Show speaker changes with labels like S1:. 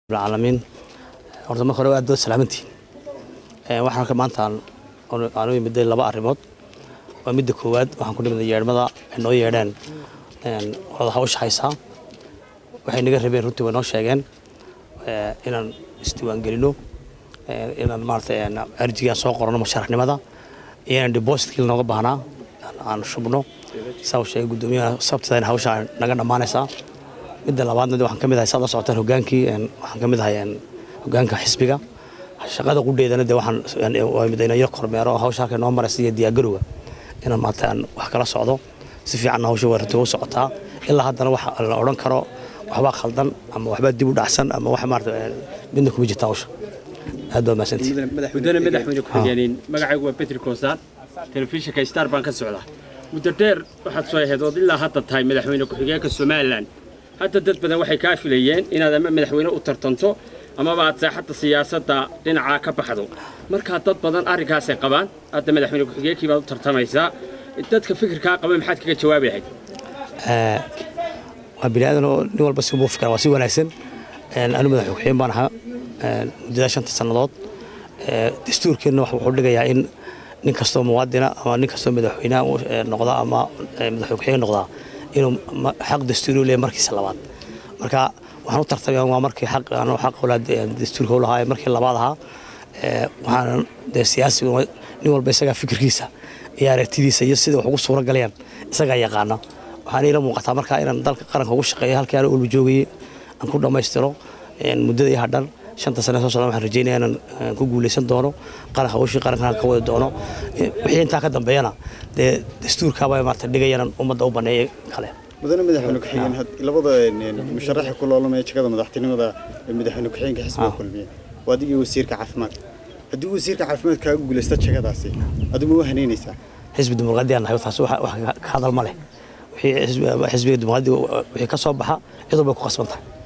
S1: العالمين horta marka hore aad baad salaamantihiin waxaan halka maanta aan u yimiday laba arrimood waa midda koowaad waxaan ku nimid yeedhmada ay noo yeedheen wada hawsha haysaa waxay naga rabeen runtii way noo sheegeen inaan isdiiwaangelino inaan maarata arjigaan soo qorano musharaxnimada iyo inaan depositkii nooga baahnaa aan shubno saa uu sheegay guddoomiyaha sabtida in hawsha naga dhammaanaysaa midda labaadna waxaan ka mid ahay saad la socotaan hogaankii waxaan ka mid ahay hogaanka xisbiga shaqada qudheedana de waxaan ina yar kormeero oo hawsha halkay noo maraysa iyo diyaargarowga inaan maanta aan wax kala socdo si fiicanna hawsha waa runtii u socotaa ilaa haddana wax la odhan karo waxbaa khaldan ama waxbaa dib u dhacsan ama wax maarata midna kuma jirta hawsha aad baa mahadsantihi
S2: mudane madaxweyne ku-xigeenin magacaygu waa betri koosaan telefishinka star baan ka socdaa muddo dheer waxaad soo ahayd ood ilaa hadda tahay madaxweyne ku-xigeenka somalilan hadda dad badan waxay kaa filayeen inaad ama madaxweyne u tartanto amaba aad saaxadda siyaasadda dhinacaa ka baxdo markaa dad badan arrinkaasay qabaan hadda madaxweyne ku-xigeenkii baad u tartamaysaa dadka fikirkaa qaba maxaad kaga jawaabi lahayd
S1: waa bini aadan oo nin walba si buu fikra waa si wanaagsan anu madax ku-xigeen baan ahaa muddada shanta sannadood dastuurkeenna wuxuu dhigayaa in nin kastoo muwaadina ama nin kastoo madaxweynaha noqda ama madax ku-xigeen noqdaa inuu xaq dastuuri u leeyahay markiisa labaad marka waxaan u tartamaya waa markii xaq aan xaq ula dastuurka u lahaa markii labaad ahaa waxaan dee siyaasi nin walba isagaa fikirkiisa iyo aragtidiisa iyo sida wax ugu suura galayaan isagaa yaqaana waxaan ila muuqataa markaa inaan dalka qaranka ugu shaqeeyo halkii aan ulba joogayay aan ku dhammaystiro muddada iyo hadhan shanta sane soo socdaan waxaan rajeynaya inaan ku guuleysan doono qaran hawshii qarankan ka wadi doono wixii intaa ka dambeeyana dee dastuurkaaba maarata dhigayaan ummadda u baneeyay kale
S3: mudane madaxweyne ku-xigeen labada musharaxa ku loolamaya jagada madaxtinimada madaxweyne ku-xigeenka xisbiga kulmiye waa adigii wasiirka caafimaadka haddii wasiirka caafimaad kaaga guulaysta jagadaasi adigu ma haneynaysaa
S1: xisbi dimuqraadiyan nahay taas wax ka hadal ma leh wixii xisbiga dimuqraadiga wixii ka soo baxa cid walba ku qasban tahay